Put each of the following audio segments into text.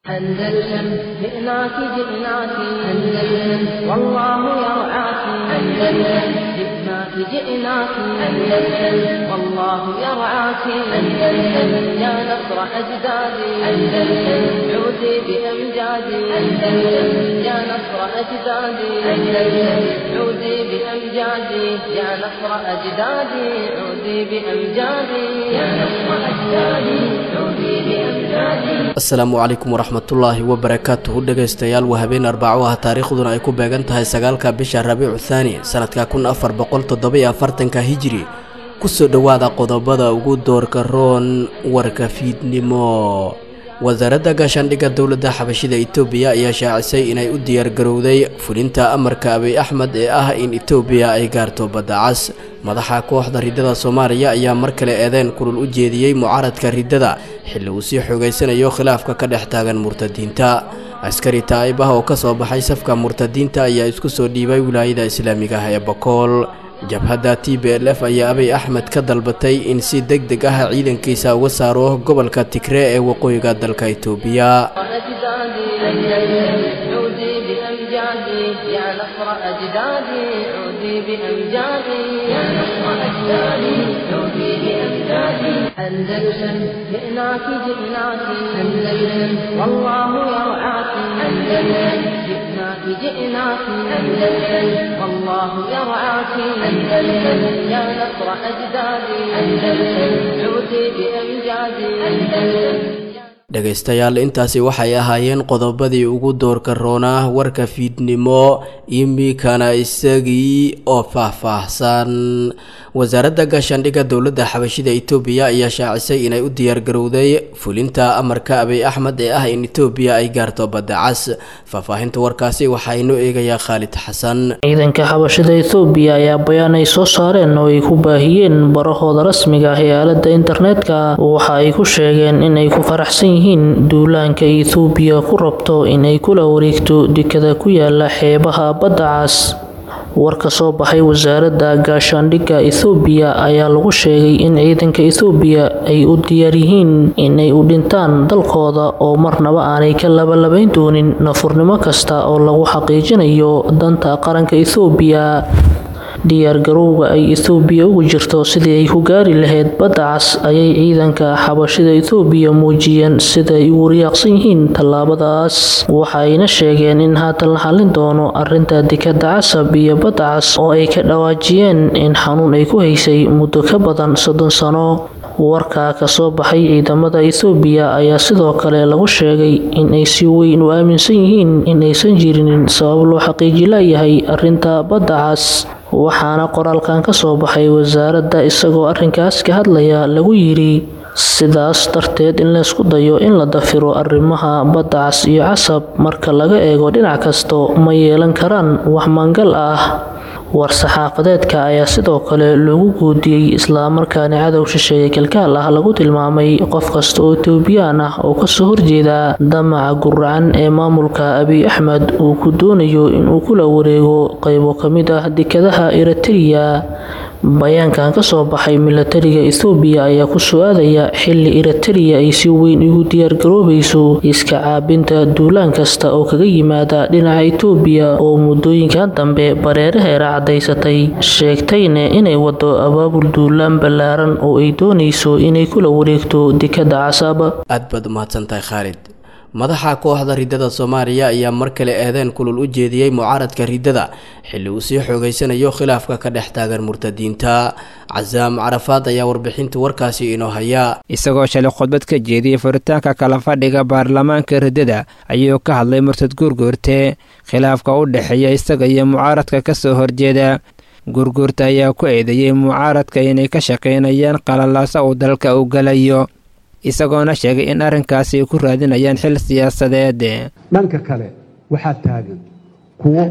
أندلسن جئناك جئناك أندلسن والله يرعاك أندلسن جئناك جئناك أندلسن والله يرعاك أندلسن يا نصر أجدادي أندلسن عودي بأمجادي أندلسن يا نصر أجدادي أندلسن عودي بأمجادي يا نصر أجدادي عودي بأمجادي يا نصر أجدادي عودي بأمجادي asalaamu calaykum waraxmatullaahi wabarakaatuhu dhegaystayaal waa habeen arbaco ah taariikhduna ay ku beegan tahay sagaalka bisha rabiicu thaani sanadka kun afar boqol toddobiyo afartanka hijiri kusoo dhowaada qodobada ugu doorka roon warka fiidnimo wasaaradda gaashaandhigga dowladda xabashida itoobiya ayaa shaacisay inay u diyaargarowday fulinta amarka abiy axmed ee ah in itoobiya ay gaarto badda cas madaxa kooxda riddada soomaaliya ayaa mar kale eedeyn kulul u jeediyey mucaaradka riddada xilli uu sii xoogaysanayo khilaafka ka dhex taagan murtadiinta askari taa'ib ah oo ka soo baxay safka murtadiinta ayaa isku soo dhiibay wilaayada islaamiga ah ee bakool jabhadda t b l f ayaa abiy axmed ka dalbatay in si deg deg ah ciidankiisa uga saaro gobolka tigree ee waqooyiga dalka itoobiya أجدادي أندلسن عودي بأمجادي يا نصر أجدادي عودي بأمجادي يا نصر أجدادي عودي بأمجادي أندلسن جئناك جئناك أندلسن والله يرعاك أندلسن جئناك جئناك أندلسن والله يرعاك أندلسن يا نصر أجدادي أندلسن عودي بأمجادي أندلسن dhegaystayaal intaasi waxay ahaayeen qodobadii ugu doorka roonaa warka fiidnimo imikana isagii oo faahfaahsan wasaaradda gaashaandhigga dowladda xabashida itoobiya ayaa shaacisay inay u diyaargarowday fulinta amarka abiy axmed ee ah in itoobiya ay gaarto badda cas faahfaahinta warkaasi waxaa inoo eegayaa khaalid xasan ciidanka xabashida ethoobiya ayaa bayaan ay soo saareen oo ay ku baahiyeen barahooda rasmiga ah ee aaladda internetka waxa ay ku sheegeen inay ku faraxsan yihiin duulaanka ethoobiya ku rabto inay kula wareegto dekada ku yaala xeebaha badda cas war ka soo baxay wasaaradda gaashaandhigga ethoobiya ayaa lagu sheegay in ciidanka ethoobiya ay u diyaar yihiin inay u dhintaan dalkooda oo marnaba aanay ka labalabayn doonin nafurnimo kasta oo lagu xaqiijinayo danta qaranka ethoobiya diyaargarowga ay ethoobiya ugu jirto sidii ay ku gaari lahayd badda cas ayay ciidanka xabashida ethoobiya muujiyeen sida ay ugu riyaaqsan yihiin tallaabadaas waxa ayna sheegeen in haatan la xallin doono arinta dekada casab iyo badda cas oo ay ka dhawaajiyeen in xanuun ay ku haysay muddo ka badan soddon sano warka ka soo baxay ciidamada ethoobiya ayaa sidoo kale lagu sheegay in ay si weyn u aaminsan yihiin in aysan jirinin sabab loo xaqiiji layahay arinta badda cas waxaana qoraalkan ka soo baxay wasaaradda isagoo arrinkaas ka hadlaya lagu yidhi sidaas darteed in laysku dayo in la dafiro arrimaha badda cas iyo casab marka laga eego dhinac kasto ma yeelan karaan wax mangal ah war-saxaafadeedka ayaa sidoo kale loogu guudiyey islamarkaana cadow shisheeye kalkaal ah lagu tilmaamay qof kasta oo etoobiyaan ah oo kasoo horjeeda damaca guracan ee maamulka abiy axmed uu ku doonayo inuu kula wareego qaybo ka mid ah dekadaha eritreya bayaankan kasoo baxay milatariga ethoobiya ayaa ku soo-aadaya xili eritreya ay si weyn ugu diyaargaroobayso iska caabinta duulaan kasta oo kaga yimaada dhinaca etoobiya oo muddooyinkan dambe bareeraheera cadaysatay sheegtayna inay wado abaabul duulaan ballaaran oo ay doonayso inay kula wareegto dekada casab aad baad umahadsantahay khaalid madaxa kooxda riddada soomaaliya ayaa mar kale eedeen kulul u jeediyey mucaaradka riddada xilli uu sii xoogeysanayo khilaafka ka dhex taagan murtadiinta casaam carafaad ayaa warbixinta warkaasi inoo haya isagoo shalay khudbad ka jeediyey furitaanka kala fadhiga baarlamaanka riddada ayuu ka hadlay murtad guurguurte khilaafka u dhexeeya isaga iyo mucaaradka kasoo horjeeda guurguurta ayaa ku eedeeyey mucaaradka inay ka shaqaynayaan qalalaasa uu dalka u galayo isagoona sheegay in arrinkaasi ay ku raadinayaan xil siyaasadeed dhanka kale waxaa taagan kuwo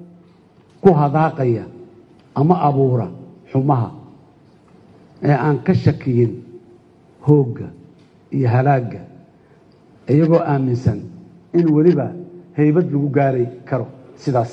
ku hadaaqaya ama abuura xumaha ee aan ka shakiyin hoogga iyo halaagga iyagoo aaminsan in weliba haybad lagu gaari karo sidaas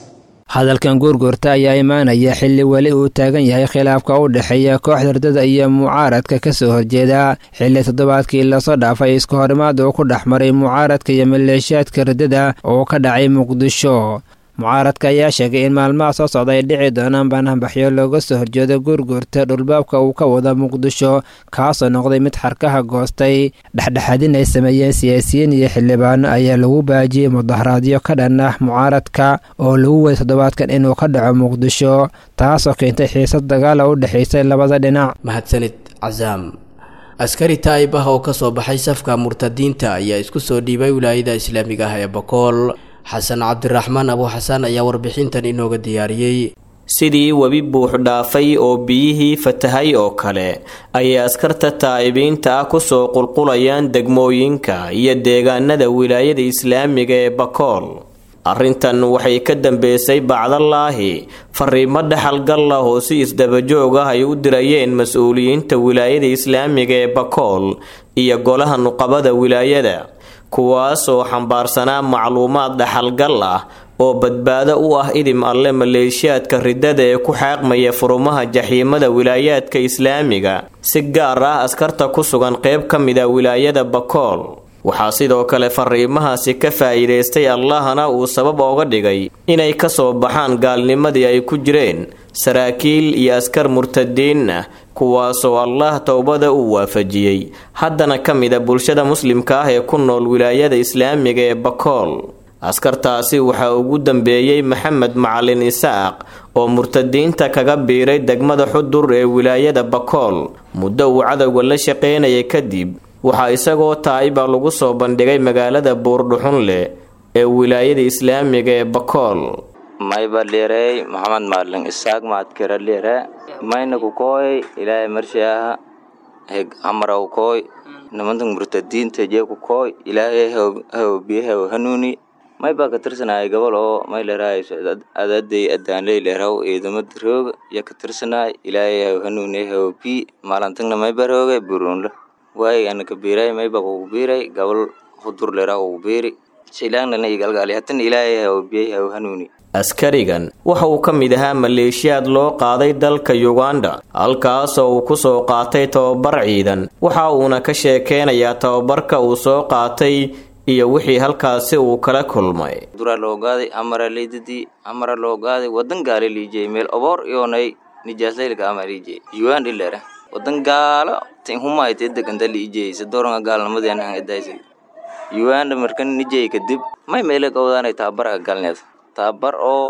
hadalkan guurguurta ayaa imaanaya xilli weli uu taagan yahay khilaafka u dhexeeya kooxda ridada iyo mucaaradka ka soo horjeeda xilli toddobaadkii lasoo dhaafay isku horimaad uu ku dhex maray mucaaradka iyo maleeshiyaadka ridada oo ka dhacay muqdisho mucaaradka ayaa sheegay in maalmaha soo socda ay dhici doonaan baanaanbaxyo looga soo horjeedo guurguurta dhulbaabka uu ka wada muqdisho kaasoo noqday mid xarkaha goostay dhexdhexaadin ay sameeyeen siyaasiyiin iyo xildhibaano ayaa lagu baajiyey mudaharaadyo ka dhan ah mucaaradka oo lagu weyay toddobaadkan inuu ka dhaco muqdisho taasoo keentay xiisad dagaala u dhexaysay labada dhinac mahadsanid casaam askari taa'ib ah oo ka soo baxay safka murtadiinta ayaa isku soo dhiibay wilaayada islaamiga ah ee bakool xasan cabdiraxmaan abu xasaan ayaa warbixintan inooga diyaariyey sidii webi buux dhaafay oo biyihii fatahay oo kale ayay askarta taa'ibiinta ah kusoo qulqulayaan degmooyinka iyo deegaanada wilaayada islaamiga ee bakool arrintan waxay ka dambeysay bacdalaahi fariimo dhaxalgal ah oo si isdabajoog ah ay u dirayeen mas-uuliyiinta wilaayada islaamiga ee bakool iyo golaha nuqabada wilaayada kuwaasoo xambaarsanaa macluumaad dhaxalgal ah oo badbaado u ah idim alle maleeshiyaadka ridada ee ku xaaqmaya furumaha jaxiimada wilaayaadka islaamiga si gaar ah askarta ku sugan qeyb ka mida wilaayada bakool waxaa sidoo kale fariimahaasi ka faa'iidaystay allahna uu sabab ooga dhigay inay ka soo baxaan gaalnimadii ay ku jireen saraakiil iyo askar murtadiin ah kuwaasoo allah towbada uu waafajiyey haddana ka mida bulshada muslimka ah ee ku nool wilaayada islaamiga ee bakool askartaasi waxaa ugu dambeeyey maxamed macalin isaaq oo murtadiinta kaga biiray degmada xudur ee wilaayada bakool muddo uu cadowga la shaqaynayay kadib waxaa isagoo taa'iba lagu soo bandhigay magaalada buurdhuxunleh ee wilaayada islaamiga ee bakool mayba dheerey maxamed maalin isaaq maadkira dheere maynaku kooy ilaahay marshiaha heg amaraw kooy nimantan murtadiinta jeeku kooy ilaahay haw biyahaw hanuuni mayba ka tirsanaayo gobol oo may dheraayo adaday adaanley dheeraw ciidamada rooga iyo ka tirsanaay ilaahay haw hanuuni haw bi maalintagna mayba rooga burunla waay ana ka biiray mayba kugu biiray gobol hudur dheera kugu biiri shilaanglana igalgaali hatan ilaahay haw biyay haw hanuuni askarigan waxa uu ka mid ahaa maleeshiyaad loo qaaday dalka yuganda halkaasoo uu ku soo qaatay tababar ciidan waxa uuna ka sheekeynayaa tababarka uu soo qaatay iyo wixii halkaasi uu kala kulmay dura loo gaaday amara leydadii amara loo gaaday wadan gaale liijey meel oboor iyoonay nijaaslaylka ama liijey yuan ilera wadan gaalo tin humayte deganta liijey sadoronga gaalnimadeen han edaysa yuanda markan nijey kadib may meele gowdaanay taabara galneed tabar oo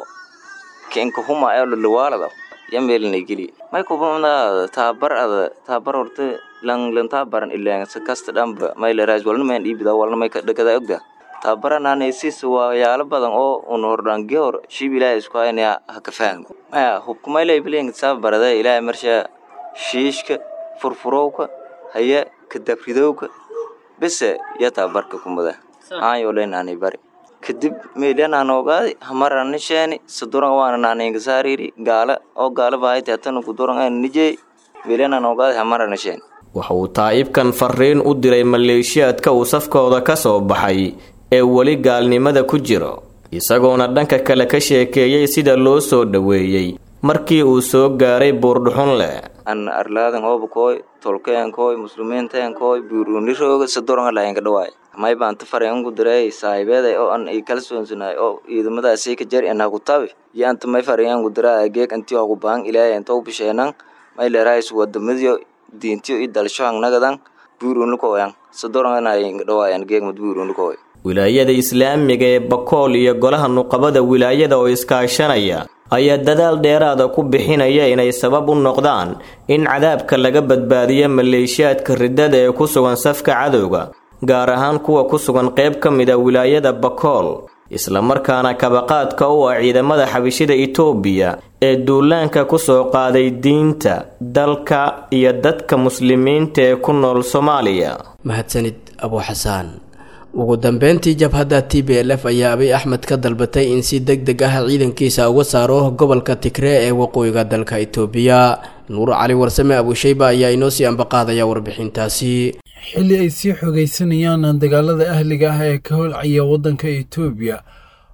kenka huma ee lulawaalada ya meelinay geli may kubamada tabar ada tabar horta lang lang tabaran ilang sakasta dhamba may lerais walna mayn dhiibida walna may dhakada ogda tabaranane sis waayaalo badan oo un hordhaan gehor shib ilaahay isku haynaya haka fahmi maya hubka may leebiling tabarada ilaahay marsha shiishka furfurowka haya kadabridowka bese ya tabarka kumada aan yooleenaanay bari kadib meeliananoogaaday hamaranisheni saduran waana naningasaariri gaala oo gaala bahayti hatana kuduran nijey meeliananoogaaday hamaranisheni waxa uu taa'ibkan fariin u diray maleeshiyaadka uu safkooda ka soo baxay ee weli gaalnimada ku jiro isagoona dhanka kale ka sheekeeyey sida loo soo dhoweeyey markii uu soo gaaray buurdhuxun leh an arlaadan hoobakooy tolkeenkooy muslimiinteenkooy buurunirooga saduran lahaynka dhawaay may baan ta fareenku diray saahibeeday oo an i kala soonsanaay oo ciidamadaasii ka jar inaku tabi iyo anta may fareenku diraa geeg anti ogu baan ilaahay anta u bisheenan may leerahays wadamadiyo diintiyo i dalshohan nagadan buurunlukoyan sadoranayinka dhawaayan geegmad buurunlukoy wilaayada islaamiga ee bakool iyo golaha nuqabada wilaayada oo iskaashanaya ayaa dadaal dheeraada ku bixinaya inay sabab u noqdaan in cadaabka laga badbaadiyo maleeshiyaadka ridada ee ku sugan safka cadowga gaar ahaan kuwa ku sugan qayb ka mid a wilaayada bakool islamarkaana kabaqaadka u ah ciidamada xabishida itoobiya ee duulaanka ku soo qaaday diinta dalka iyo dadka muslimiinta ee ku nool soomaaliya mahadsanid abu xasaan ugu dambeyntii jabhadda t b l f ayaa abiy axmed ka dalbatay in si deg deg ah ciidankiisa uga saaro gobolka tigree ee waqooyiga dalka itoobiya nuur cali warsame abushayba ayaa inoo sii ambaqaadaya warbixintaasi xilli ay sii xogaysanayaan dagaalada ahliga ah ee ka holcaya waddanka itoobiya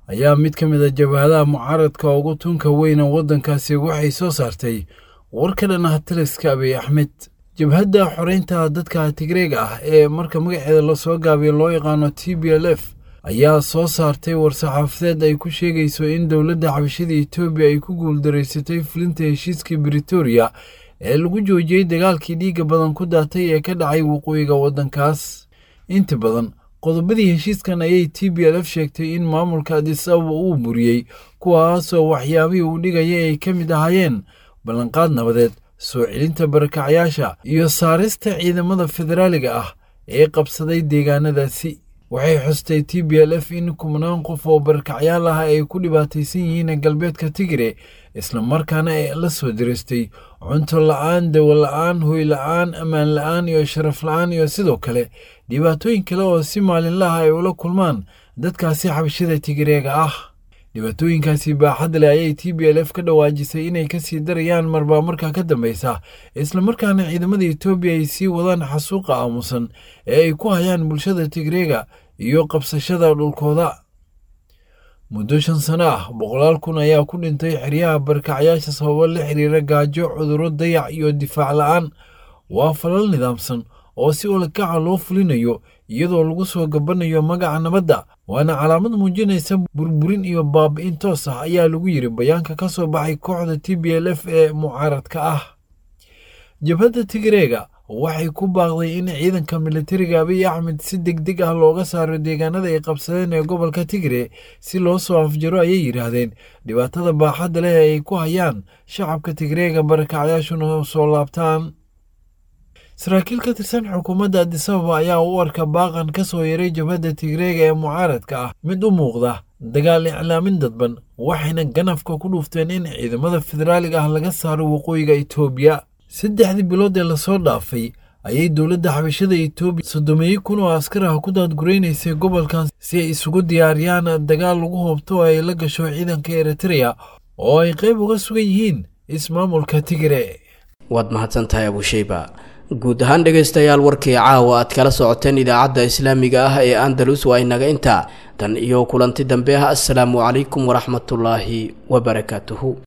ayaa mid ka mid a jabhadaha mucaaradka ugu tunka weyna waddankaasi waxay soo saartay war ka dhan ah taliska abiy axmed jabhadda xoreynta dadka tigreega ah ee marka magaceeda lasoo gaabiyo loo yaqaano t b l f ayaa soo saartay war-saxaafadeed ay ku sheegayso in dowladda xabashada etoobiya ay ku guuldaraysatay fulinta heshiiskii britoria ee lagu joojiyey dagaalkii dhiigga badan ku daatay ee ka dhacay waqooyiga waddankaas inta badan qodobadii heshiiskan ayay t b l f sheegtay in maamulka adis ababa uu buriyey kuwaasoo waxyaabihii uu dhigaya ay ka mid ahaayeen ballanqaad nabadeed soo celinta barakacyaasha iyo saarista ciidamada federaaliga ah ee qabsaday deegaanadaasi waxay xustay t b l f in kumnaan qof oo barakacyaal ah ay ku dhibaataysan yihiin galbeedka tigre islamarkaana ay la soo diristay cunto la-aan dawo la-aan hoy la-aan ammaan la-aan iyo sharaf la-aan iyo sidoo kale dhibaatooyin kale oo si maalinlaha ay ula kulmaan dadkaasi xabashada tigreega ah dhibaatooyinkaasi baaxad leh ayay t b l f ka dhawaajisay inay kasii darayaan marbaa markaa ka dambeysa islamarkaana ciidamada etoobiya ay sii wadaan xasuuqa aamusan ee ay ku hayaan bulshada tigreega iyo qabsashada dhulkooda muddo shan sano ah boqolaal kun ayaa ku dhintay xeryaha barakacyaasha sababo la xiriira gaajo cudurro dayac iyo difaac la-aan waa falal nidaamsan oo si olakaca loo fulinayo iyadoo lagu soo gabanayo magaca nabadda waana calaamad muujinaysa burburin iyo baabi'in toos ah ayaa lagu yiri bayaanka ka soo baxay kooxda t b l f ee mucaaradka ah jabhadda tigreega waxay ku baaqday in ciidanka militariga abiy axmed si deg deg ah looga saaro deegaanada ay qabsadeen ee gobolka tigre si loo soo afjaro ayay yidhaahdeen dhibaatada baaxadda leh ee ay ku hayaan shacabka tigreega barakacyaashuna soo laabtaan saraakiil ka tirsan xukuumadda adisababa ayaa u arka baaqan ka soo yaray jabhadda tigreega ee mucaaradka ah mid u muuqda dagaal iclaamin dadban waxayna ganafka ku dhuufteen in ciidamada federaaliga ah laga saaro waqooyiga etoobiya saddexdii bilood ee lasoo dhaafay ayay dowladda xabashada etoobiya soddomeeyo kun oo askar ah ku daadguraynaysay gobolkan si ay isugu diyaariyaan dagaal lagu hoobto oo ay la gasho ciidanka eritreya oo ay qayb uga sugan yihiin ismaamulka tigre waad mahadsantahay abusheyba guud ahaan dhegaystayaal warkii caawa aad kala socoteen idaacadda islaamiga ah ee andalus waa inaga intaa tan iyo kulanti dambe ah assalaamu calaykum waraxmatullaahi wabarakaatuhu